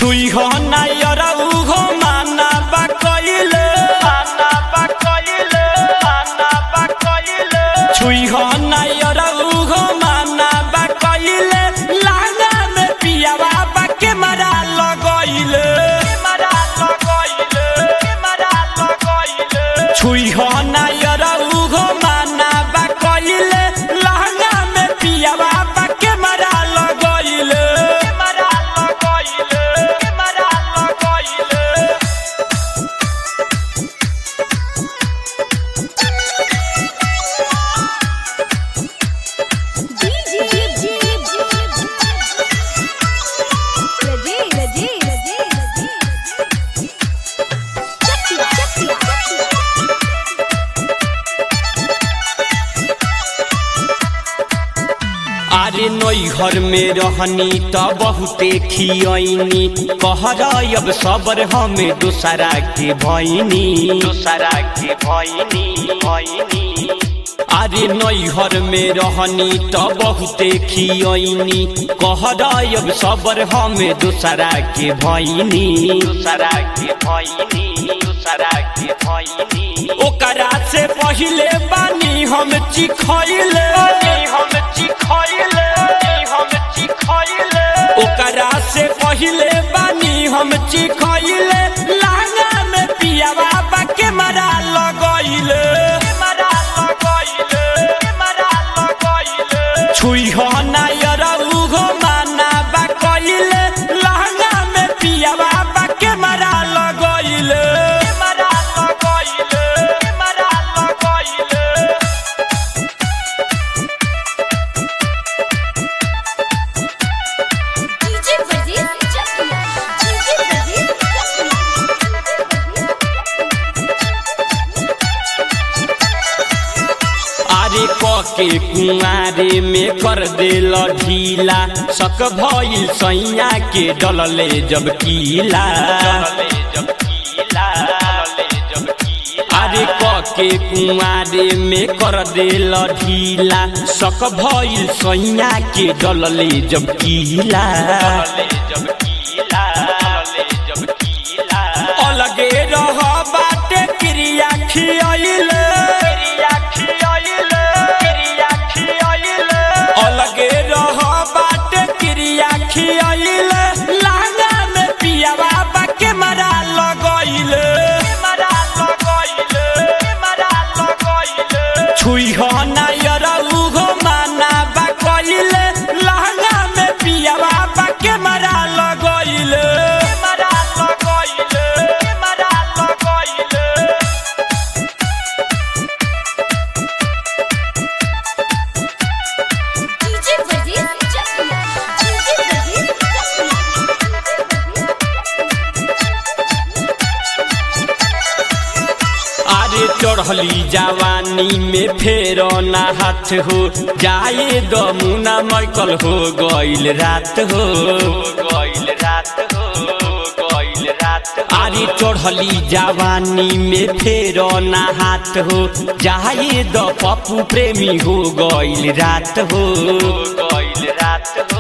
छुई हो नायर उहो माना बा कइले माना बा कइले माना बा कइले छुई हो नायर उहो माना बा कइले लांगा में पियावा बा के मरा लगइले मरा लगइले मरा लगइले छुई हो नायर उहो माना बा कइले लांगा में पियावा बा के मरा लगइले मरा लगइले मरा लगइले DJ Raji Raji Raji Chakki Chakki अरे नई घर में रहनी त बहुते खियनी कहर अब सबर हमें दोसरा के भैनी दोसरा के भैनी भैनी अरे नई घर में रहनी त बहुते खियनी कहर अब सबर हमें दोसरा के भैनी दोसरा के भैनी दोसरा के भैनी ओकरा से पहिले बानी हम चिखैले हम चिखैले हम चिखैले ओकरा से पहिले बानी हम चिखैले लांगा में पियावा बा के मरा लगैले मरा लगैले मरा लगैले छुई हो नायर उहो माना बा कइले लहंगा में पियावा बा के मरा लगैले मरा लगैले मरा लगैले DJ Raji Chakki DJ Raji अरे कके कुआरे में कर देल ढीला सक भइल सैया के डलले जब कीला अरे कके कुआरे में कर देल ढीला सक भइल सैया के डलले जब कीला अलगे रह बाटे क्रिया खियाइले अलगे रह बाटे क्रिया खियाइले लांगा में पियावा बा के मरा लगइले मरा लगइले मरा लगइले छुई हो नायर उहो माना बा कइले लहंगा में पियावा बा के मरा लगइले मरा लगइले मरा लगइले DJ Raji Chakki DJ Raji अरे चढ़ली जवानी में फेर ना हाथ हो जाए दमुना मैकल हो गइल रात हो गइल रात हो गइल रात अरे चढ़ली जवानी में फेर ना हाथ हो जाए द पप्पू प्रेमी हो गइल रात हो गइल रात हो